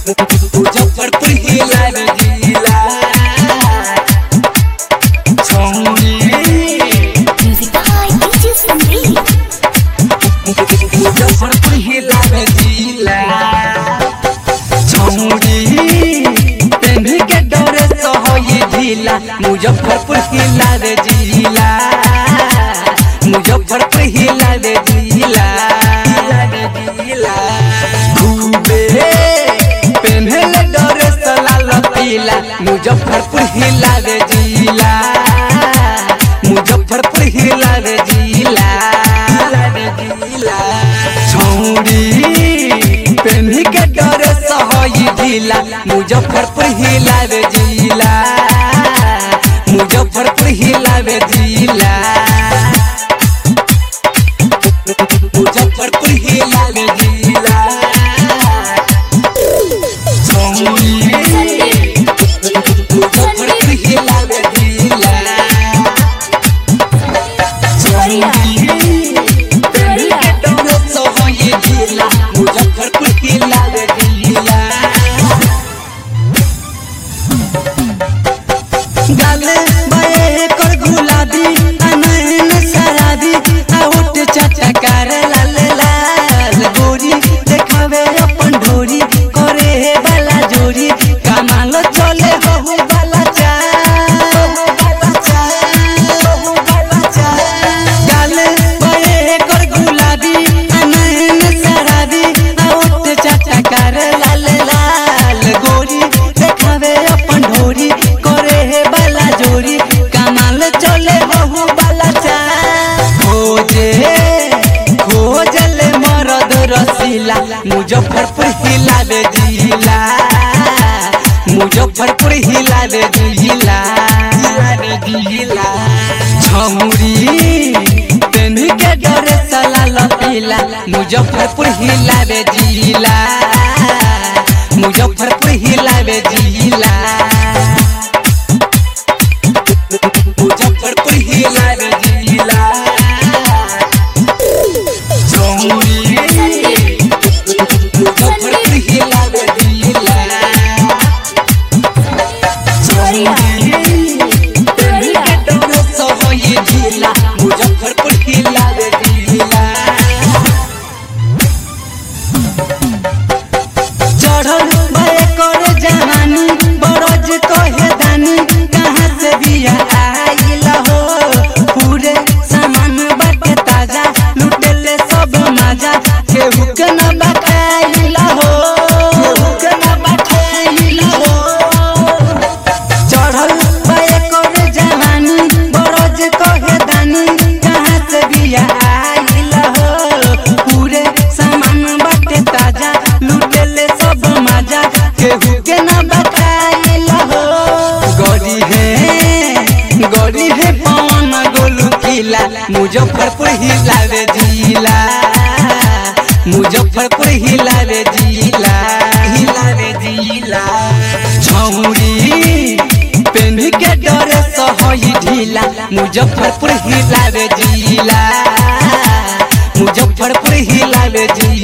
मुजफ्फरपुर हिला रे जिला छौरी Music by DJ Sandeep. Muzaffarpur हिला रे जिला छौरी तेन्ही के डरे सहई ढीला मुजफ्फरपुर हिला रे जिला मुजफ्फरपुर हिला रे जिला हिला रे जिला खूबे पेन्हले डरे सला लतीला मुजफ्फरपुर हिला रे जिला मुजफ्फरपुर हिला रे जिला हिला रे जिला छौरी पेन्ही के डरे सहई ढीला मुजफ्फरपुर हिला रे जिला मुजफ्फरपुर हिला रे जिला मुजफ्फरपुर हिला रे जिला छौरी मुजफ्फरपुर हिला रे जिला मुजफ्फरपुर हिला रे जिला गाले बाए कर गुलाबी अनैन शराबी आउट चटकार लाल लाल गोरी देखावे अपन ढोरी करे वाला जोरी कमाल चले हो वाला गाले बाए कर गुलाबी अनैन शराबी आउट चटकार लाल लाल गोरी देखावे अपन ढोरी करे वाला जोरी कमाल चले बहु वाला चा खोजे खोजल मरद रसीला मुजफ्फरपुर हिला रे जिला मुजफ्फरपुर हिला रे जिला हिला रे जिला छौरी तेन्ही के डरे सला लतीला मुजफ्फरपुर हिला रे जिला मुजफ्फरपुर हिला रे जिला मुजफ्फरपुर हिला रे जिला छौरी मुजफ्फरपुर हिला रे जिला मुजफ्फरपुर हिला रे जिला चढ़ल भय कर जहानी बरज कहे दानी कहाँ से बिया आइल हो पूरे सामान बाटे ताजा लुटेले सब मजा केहू के न बकाइल हो केहू के न बकाइल हो चढ़ल भय कर जहानी बरज कहे दानी कहाँ से बिया आइल हो पूरे सामान बाटे ताजा लुटेले सब मजा केहू के ना बकाइल हो गरी है गरी है पवन गोलू किला मुजफ्फरपुर हिला रे जिला मुजफ्फरपुर हिला रे जिला हिला रे जिला छौरी पेन्ही के डरे सहई ढीला मुजफ्फरपुर हिला रे जिला मुजफ्फरपुर हिला रे जिला